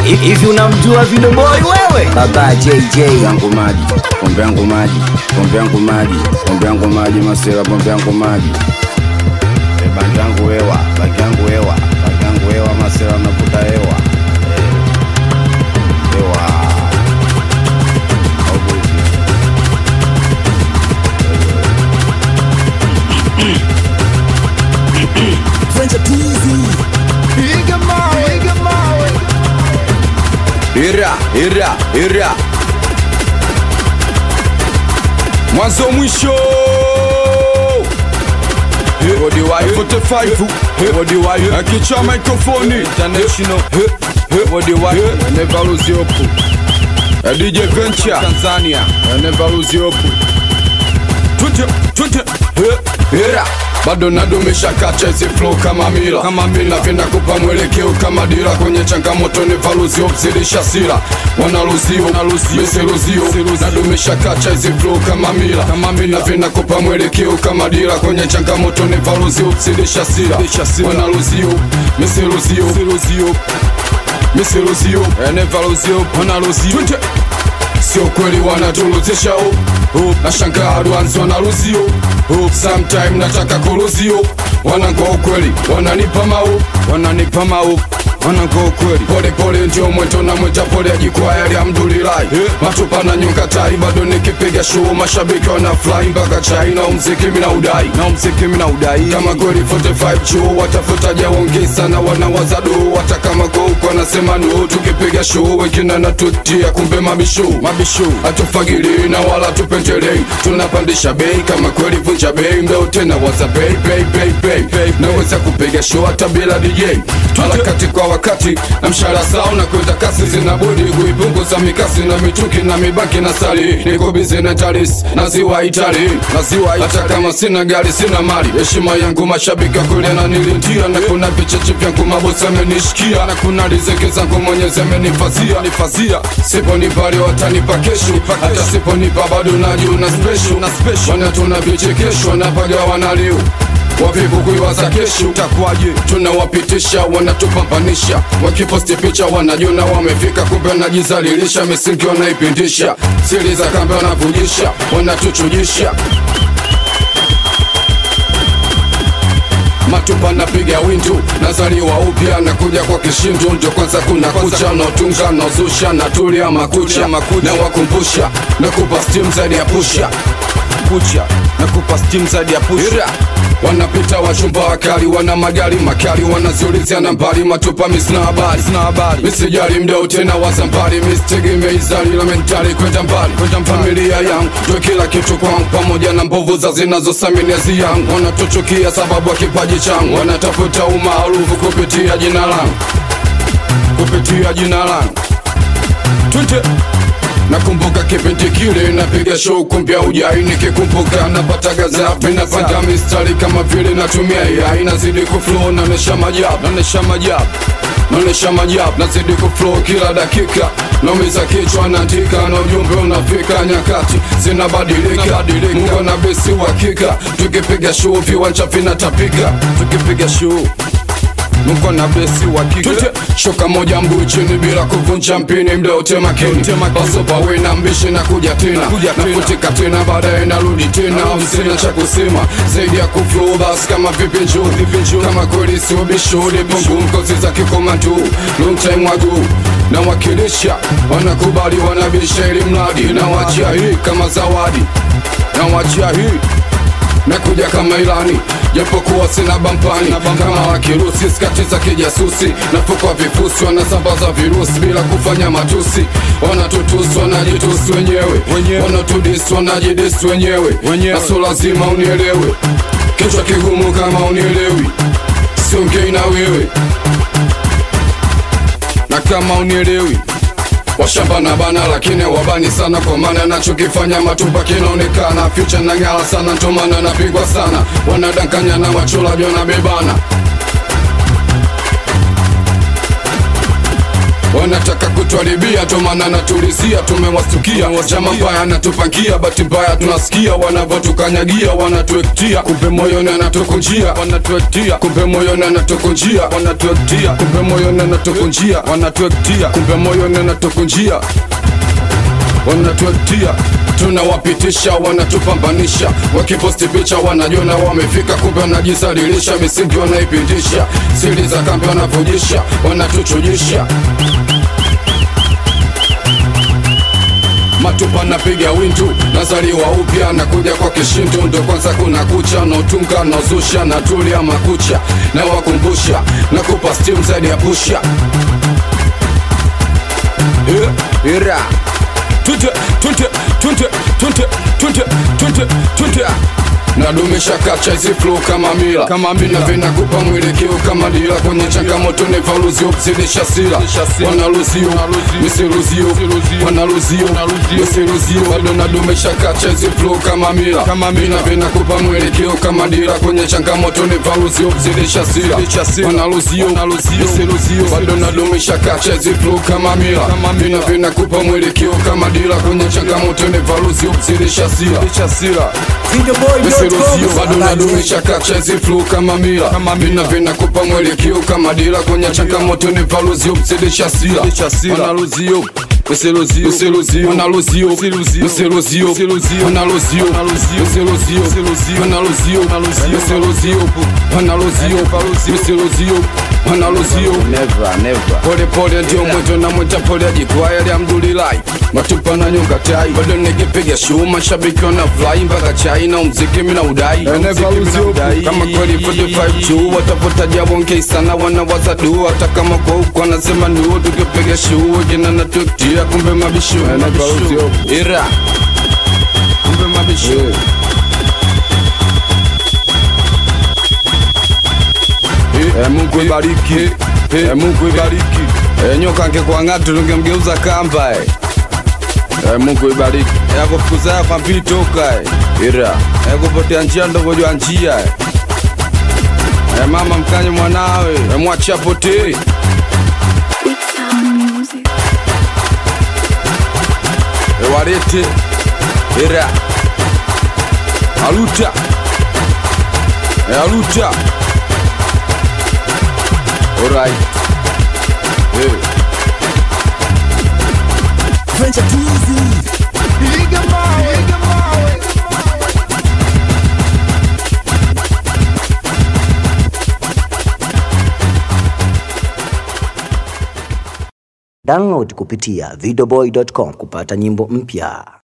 hivi unamjua Video Boy wewe? Baba JJ yangu maji, pombe yangu maji, pombe yangu maji, pombe yangu maji, masela pombe yangu maji. E, bangi yangu hewa, bangi yangu hewa, bangi yangu hewa, masela navuta hewa. Eh, Hewa. Au vipi? Ira, ira, ira. Mwanzo mwisho. Body wire 45 Body wire Akicha microphone International Body wire Never lose your hope DJ Venture Tanzania Never lose your hope Twende, twende Ira bado nadumisha kacha hizi flow kama mila kama mila napenda kupa mwelekeo kama dira kwenye changamoto ni valuzio mzilisha sira wanaluzio misiluzio nadumisha kacha hizi flow kama mila kama mila napenda kupa mwelekeo kama dira kwenye changamoto ni valuzio mzilisha sira wanaluzio misiluzio misiluzio enevaluzio wanaluzio sio kweli wanatuluzisha oh, oh. nashangaa advance wanaruzio oh. sometime nataka kuruzio wanangoa ukweli wananipa mau wananipa mau wanangoa ukweli pole pole ndio mweto na mweja pole ajikwaya alhamdulillahi yeah. matupa na nyonga tai bado nikipiga show mashabiki wana fly mpaka chai na umziki mina udai na umziki mina udai kama kweli 45 chuo watafuta jaongeza na wanawaza do hata kama kwa huko wanasema no tukipiga show wengine natutia kumbe mabisho mabisho hatufagili na wala tupendelei tunapandisha bei kama kweli vunja bei mbeo tena waza bei bei bei bei bei naweza kupiga show hata bila DJ harakati kwa wakati na mshahara sawa na kwenda kasi zinabudi kuipunguza mikasi na mituki na mibaki na sali niko bize na taris na ziwa itali na ziwa hata kama sina gari sina mali heshima yangu mashabiki wa kweli ananilindia na kuna vicheche vyangu mabosi amenishikia na kuna riziki zangu mwenyezi amenifazia nifazia siponipa leo watanipa kesho hata siponipa bado najuna special na special wana tuna vichekesho na pagawana leo wavivu kuiwaza kesho takwaje tunawapitisha wanatupambanisha wakiposti picha wanajona wamefika kumbe wanajizalilisha misingi wanaipindisha siri za kambe wanavujisha wanatuchujisha matupa napiga windu nazaliwa upya nakuja kwa kishindu ndio kwanza kuna kucha naotunga naozusha natulia makucha na wakumbusha nakupa stim zaidi ya pusha kucha nakupa stim zaidi ya pusha wanapita wachumba wakali wana magari makali wanaziulizia nambari matupa misina habari sina habari misijali mdao tena wazambari misitegemei zali la mentali kwenda mbali kwenda familia yangu ndio kila kitu kwangu pamoja na mbovu za zinazosaminiazi yangu wanatuchukia sababu ya kipaji changu wanatafuta umaarufu kupitia jina langu kupitia jina langu twende nakumbuka kipindi kile napiga show kumbia ujai nikikumbuka napata gazapi napanda mistari kama vile natumia yai nazidi kuflow naonesha majabu naonesha majabu naonesha majabu nazidi kuflow kila dakika naumiza kichwa naandika na ujumbe unafika nyakati zinabadilika mungu na besi uhakika tukipiga show viwanja vinatapika tukipiga show Mungu na blesi wa kike shoka moja mguu chini bila kuvunja mpini mda wote makini basopa we na mbishi na kuja tena nafutika tena baadaye narudi tena sina cha kusema zaidi ya kuflow bas kama vipi njoo kama kweli sio bishodi bongo mkozi za kikomandu long time ago na wakilisha wanakubali wanabisha ili mradi na wachia hii kama zawadi na wachia hii nakuja kama ilani japokuwa sina bampani kama wakirusi skati za kijasusi nafukwa vifusi wanasambaza virusi bila kufanya matusi wanatutusi wanajitusi wenyewe wanatudisi wanajidisi wenyewe naso lazima unielewe kichwa kigumu kama unielewi siongei na wewe na kama unielewi washamba na bana lakini wabani sana kwa maana nachokifanya matupa kinaonekana fyucha na ng'ala sana ntomana napigwa sana wanadankanya na wacholaji wanabebana wanataka kutuharibia tomana natulizia tumewastukia chama mbaya anatupangia bahati mbaya tunasikia wanavyotukanyagia wanatuektia kumbe moyoni anatukunjia wanatuektia kumbe moyoni anatukunjia wanatuektia kumbe moyoni anatukunjia wanatuektia kumbe moyoni anatukunjia wanatuektia tunawapitisha wanatupambanisha wakiposti picha wanajona wamefika kumbe wanajisalilisha misingi wanaipindisha siri za kambi wanavujisha wanatuchujisha matupa napiga windu nazaliwa upya nakuja kwa kishindu ndo kwanza kuna kucha nautunga nauzusha natulia makucha na wakumbusha nakupa stim zaidi ya pusha yeah. ira Tunte, tunte, tunte, tunte, tunte, tunte, tunte. nadumisha kacha hizi flow kama mila kama mila vinakupa mwelekeo kama dira kwenye changamoto ni valuzio kuzidisha sila wanaluzio misiluzio wanaluzio misiluzio bado nadumisha kacha hizi flow kama mila kama mila vinakupa mwelekeo kama dira kwenye changamoto ni valuzio kuzidisha sila wanaluzio misiluzio bado nadumisha kacha hizi flow kama mila kama mila vinakupa mwelekeo kama dira kwenye changamoto ni valuzio kuzidisha sila Miseruzio bado nadumisha kacha hizi flow kama mila vina vinakupa mwelekeo kama dira kwenye changamoto ni valuzio mzidisha sila wanaluzio Miseruzio, miseruzio, wanaluzio, miseruzio, miseruzio, wanaluzio, miseruzio, wanaluzio, miseruzio, wanaluzio, miseruzio, wanaluzio never never pole pole ndio mwito na mwita pole jikwaya lya mdulirai matupa na nyonga tai bado nikipiga show mashabiki wana fly mpaka chai na mziki mina udai Mziki mina udai. kama kweli 45 juu watapotaja wonke sana wanawaza du hata kama kwa huko wanasema nuo tukipiga show jina na tuktia kumbe mabishu mabishu. ira kumbe mabishu Eh, Mungu ibariki Eh, Mungu ibariki Eh, nyoka angekuang'atu tungemgeuza kamba eh. Eh, Mungu ibariki Eh, akufukuza hapa mbili toka eh. ira Eh, kupotea njia ndovojwa njia eh. Eh, mama mkanye mwanawe Eh, mwacha potee Big Sound Music. Eh, walete ira aluta Eh, aluta alright Eh. Download kupitia videoboy.com kupata nyimbo mpya.